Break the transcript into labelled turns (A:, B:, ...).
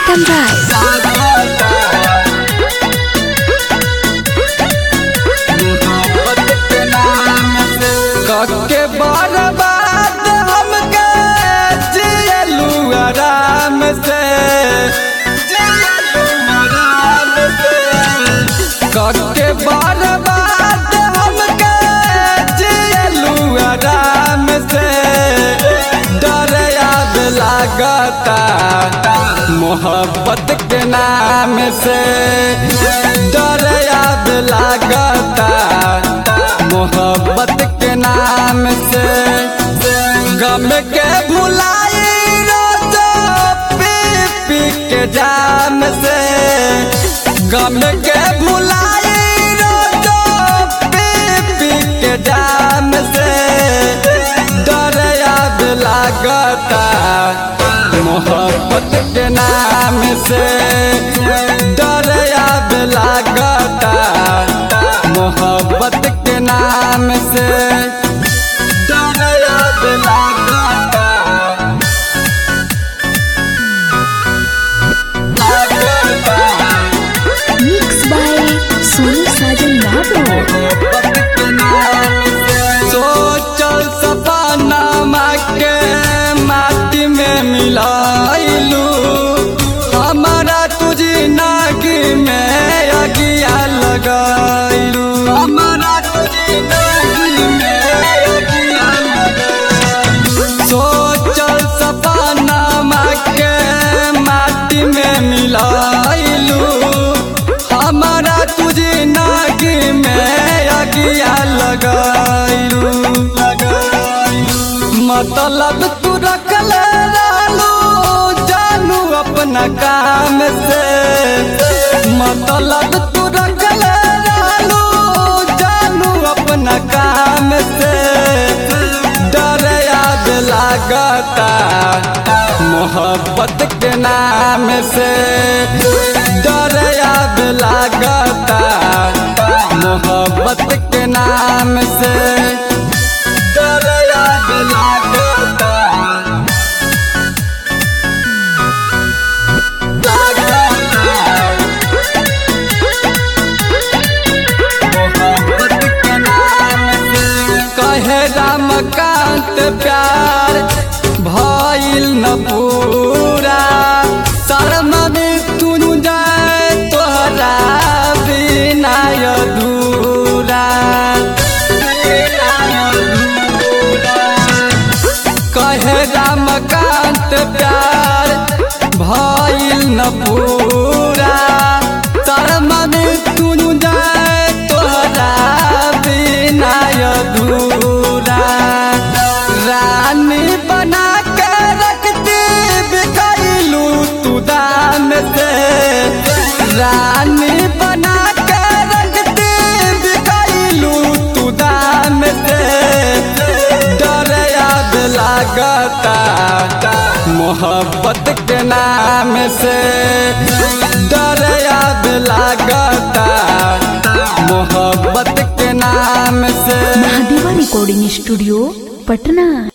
A: Pritam Rai.
B: कके बर्बाद हमके जियलू आराम से आराम से कके बर्बाद हमके जियलू आराम से डर याद लागता मोहब्बत के नाम से डर याद लागता मोहब्बत के नाम से गम के भुलाई रोजो पी पी के जाम से गम के भुलाई रोजो पी पी के जाम से डर याद लागता मोहब्बत के नाम से डर याद लागता मोहब्बत के नाम से डर याद लागता
A: Mixed by Sonu Sajan Babu.
B: सोचल सपना के माटी में मिलाइलू हमारा तुझी नागी में अगिया लगाइलू हमारा तुझी नागी में अगिया लगाइलू सोचल सपना के माटी में मिलाइलू हमारा तुझे नागी में अगिया लगाइलू मतलब तू रखल लालू जानू अपना काम से मतलब तू रखल लालू जानू अपना काम से डर याद लागता मोहब्बत के नाम से डर याद लागता मोहब्बत के नाम से डर याद लागता मोहब्बत के नाम से कहे रामकांत प्यार भइल न पूरा शर्म में तू जाए तोहरा बिना अधूरा कहे रामकांत प्यार भइल न पूरा शर्म में तू जाए तोहरा बिना अधूरा रानी बना के रखती बिकैलू तू दाम से रानी बना के रखती बिकैलू तू दाम से डर याद लागता मोहब्बत के नाम से डर याद लागता मोहब्बत के नाम से
A: Mahadeva Recording Studio, Patna.